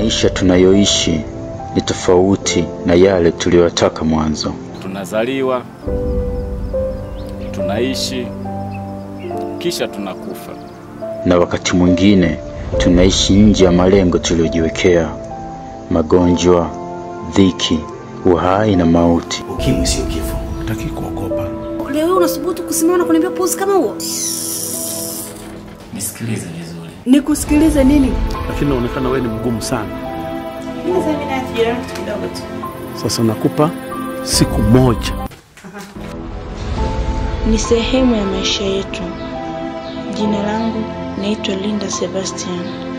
maisha tunayoishi ni tofauti na yale tuliyotaka mwanzo. Tunazaliwa, tunaishi, kisha tunakufa. na wakati mwingine tunaishi nje ya malengo tuliyojiwekea: magonjwa, dhiki, uhai na mauti. Ukimwi sio kifo, hataki kuogopa. Leo hii unasubutu kusimama na kuniambia puzi kama huo? Nisikilize vizuri. Nikusikilize nini? Lakini inaonekana wewe ni mgumu sana. Sasa mimi nafikiria kitu kidogo tu. Sasa nakupa siku moja. ni sehemu ya maisha yetu. Jina langu naitwa Linda Sebastian.